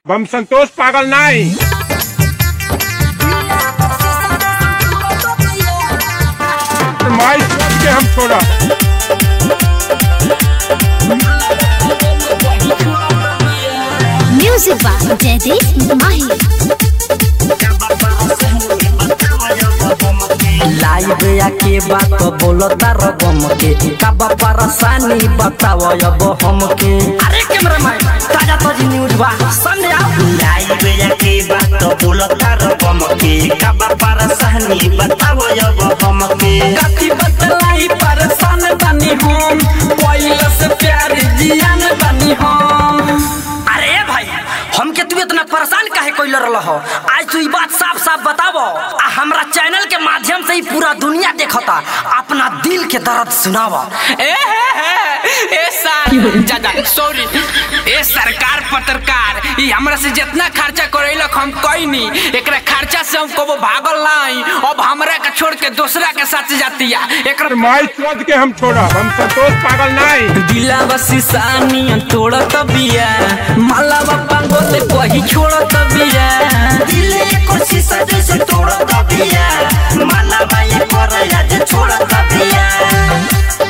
हम संतोष पागल नहीं माई सोच के हम छोड़ा Music by Jaideep Mahi. Live आके बात बोलता रगम के कब परेशानी बताव अब हमके अरे कैमरामैन ताजा ताजी न्यूज बा सामने आओ लाइव आके बात बोलता रकम के कब परेशानी बताओ अब हमके कथी बतलाई परेशान बनी हम पहले से प्यार जियान बनी हम अरे भाई हमके तू इतना परेशान काहे कोई लड़ रहा हो आज तू ई बात साफ साफ बतावो आ हमरा चैनल के माध्यम से ही पूरा दुनिया देखता अपना दिल के दर्द सुनावा ए हे हे ए सर जादा सॉरी ए सरकार पत्रकार ई हमरा से जितना खर्चा करेलक हम कोई नहीं एकरा खर्चा से हम कबो भागल नहीं अब हमरा के छोड़ के दूसरा के साथ जातिया एकरा माई सोच के हम छोड़ा हम संतोष पागल नहीं दिलावा सिसानी तोड़त बिया मालावा पांगोते कही छोड़त बिया दिले कोशिश जैसे तोड़ दबिया माला बाई पर आज छोड़ दबिया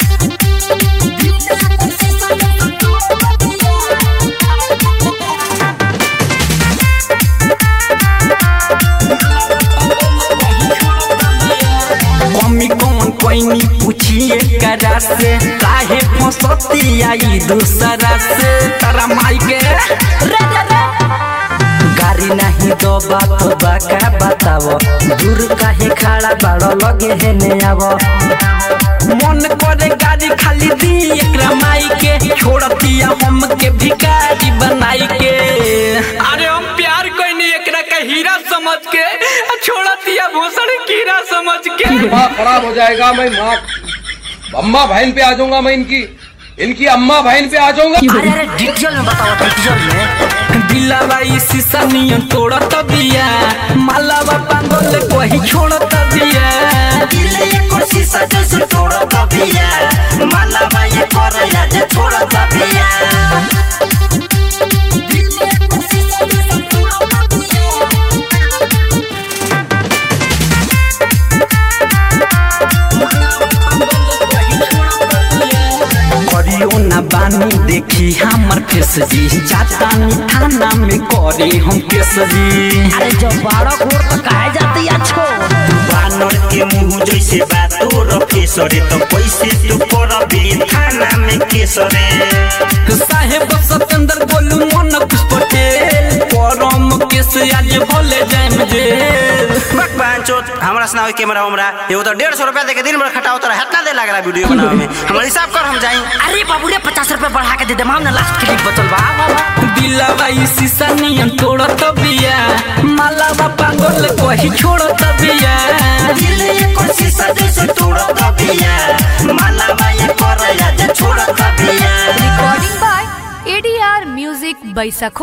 मम्मी कौन कोई पूछिए करा से काहे फसती आई दूसरा से तारा माई के गाड़ी नहीं दो बात बाका बताओ दूर काहे खड़ा बाड़ो लगे है ने आवो मन करे गाड़ी खाली दी एकरा माई के छोड़तिया हम के भिखारी बनाई के अरे हम प्यार कोई नहीं एकरा के हीरा समझ के आ छोड़तिया भूषण कीड़ा समझ के दिमाग खराब हो जाएगा मैं माँ अम्मा बहन पे आ जाऊंगा मैं इनकी इनकी अम्मा बहन पे आ जाऊंगा अरे अरे डिटेल में बताओ डिटेल में दिलावा ई शीशा नियन तोड़त बिया मालावा पांगल कोही छोड़त बिया दिले कोशिश जैसे तोड़ दबिया माला बाई पर आज छोड़ दबिया करियो ना बानी देखी हमर फेस जी जाता नी थाना में करे हम केस जी अरे जब बारह घोर तो काहे जाती अच्छो बानर के मुंह जैसे बातोर फेसरे तो कैसे तू करबी थाना में केसरे साहेब सतेंद्र बोलू मन कुछ पटेल परम केस आज भले जाए जेल बक पांचो हमरा सुनाओ कैमरा हमरा एगो तो डेढ़ सौ रुपया दे के दिन भर खटाओ तोरा हेतना दे लग रहा वीडियो बनावे में हमरा हिसाब कर हम जाई अरे बाबू रे पचास रुपए बढ़ा के दे दे माम ना लास्ट क्लिप बचल बा दिलावा ई शीशा नियन तोड़त बिया मालावा पागल कही छोड़त बिया दिले कोशिश जैसे तोड़ दबिया माला बाई पर आज छोड़ दबिया Recording by ADR Music by Sakho.